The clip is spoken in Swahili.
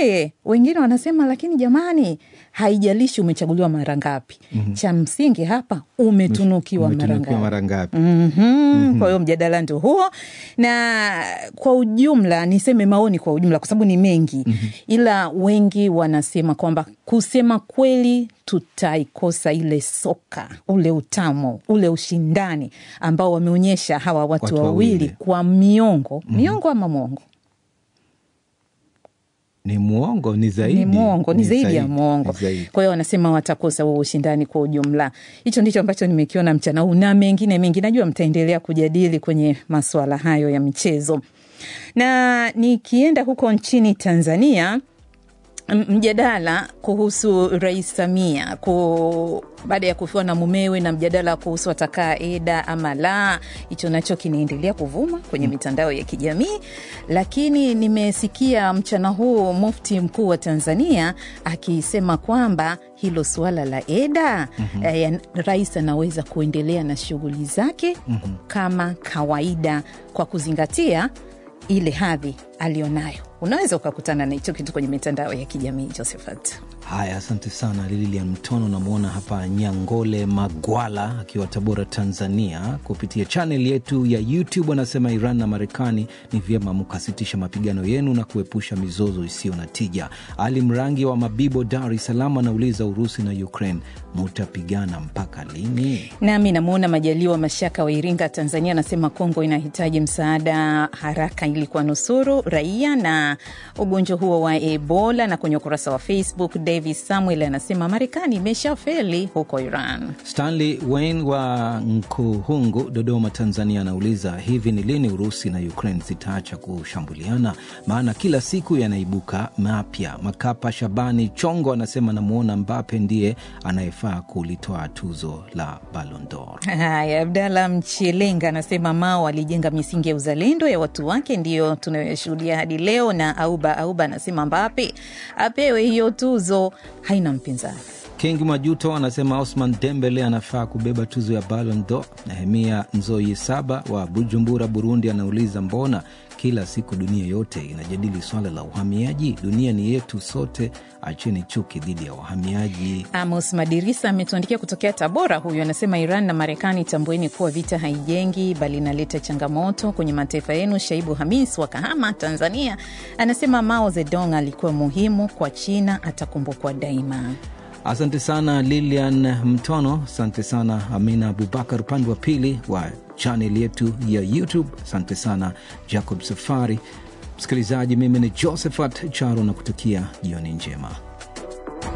E, wengine wanasema lakini jamani, haijalishi umechaguliwa mara ngapi. mm-hmm. cha msingi hapa umetunukiwa mara Umetunukiwa ngapi. mara ngapi? Mm-hmm. Kwa hiyo mjadala ndio huo, na kwa ujumla niseme maoni kwa ujumla, kwa sababu ni mengi mm-hmm. ila wengi wanasema kwamba kusema kweli tutaikosa ile soka, ule utamu, ule ushindani ambao wameonyesha hawa watu, Watu wawili wawili. kwa miongo miongo ama mwongo Ni mwongo, ni zaidi, ni mwongo, ni zaidi ya ni mwongo. zaidi. Kwa hiyo wanasema watakosa huo ushindani kwa ujumla. Hicho ndicho ambacho nimekiona mchana huu na mengine mengi, najua mtaendelea kujadili kwenye masuala hayo ya michezo. Na nikienda huko nchini Tanzania, m- mjadala kuhusu Rais Samia ku, baada ya kufiwa na mumewe na mjadala kuhusu atakaa eda ama la, hicho nacho kinaendelea kuvuma kwenye mitandao ya kijamii. Lakini nimesikia mchana huu mufti mkuu wa Tanzania akisema kwamba hilo suala la eda mm-hmm. eh, rais anaweza kuendelea na shughuli zake mm-hmm. kama kawaida kwa kuzingatia ile hadhi aliyonayo. Unaweza ukakutana na hicho kitu kwenye mitandao ya kijamii Josephat. Haya, asante sana Lilian Mtono. Namwona hapa Nyangole Magwala akiwa Tabora, Tanzania, kupitia chaneli yetu ya YouTube anasema Iran na Marekani ni vyema mkasitisha mapigano yenu na kuepusha mizozo isiyo na tija. Ali Mrangi wa Mabibo, Dar es Salaam, anauliza Urusi na Ukraine mutapigana mpaka lini? Nami namwona Majaliwa Mashaka wa Iringa, Tanzania, anasema Kongo inahitaji msaada haraka ili kuwanusuru raia na ugonjwa huo wa Ebola. Na kwenye ukurasa wa Facebook, Davis Samuel anasema Marekani imeshafeli huko Iran. Stanley Wayne wa Nkuhungu, Dodoma, Tanzania, anauliza hivi ni lini Urusi na Ukraine zitaacha kushambuliana? Maana kila siku yanaibuka mapya. Makapa Shabani Chongo anasema namwona Mbape ndiye anayefaa kulitoa tuzo la Ballon d'Or. Haya, Abdalla Mchelenga anasema Mao alijenga misingi ya uzalendo ya watu wake, ndiyo tunayoshuhudia hadi leo. Na Auba Auba anasema Mbape apewe hiyo tuzo, haina mpinzani. King Majuto anasema Osman Dembele anafaa kubeba tuzo ya Ballon d'Or. Nehemia Nzoi Saba wa Bujumbura, Burundi, anauliza mbona kila siku dunia yote inajadili swala la uhamiaji? Dunia ni yetu sote, acheni chuki dhidi ya wahamiaji. Amos Madirisa ametuandikia kutokea Tabora. Huyu anasema Iran na Marekani, tambueni kuwa vita haijengi bali inaleta changamoto kwenye mataifa yenu. Shaibu Hamis wa Kahama, Tanzania, anasema Mao Zedong alikuwa muhimu kwa China, atakumbukwa daima. Asante sana Lilian Mtono, asante sana Amina Abubakar upande wa pili wa chaneli yetu ya YouTube. Asante sana Jacob Safari. Msikilizaji, mimi ni Josephat Charo na kutakia jioni njema.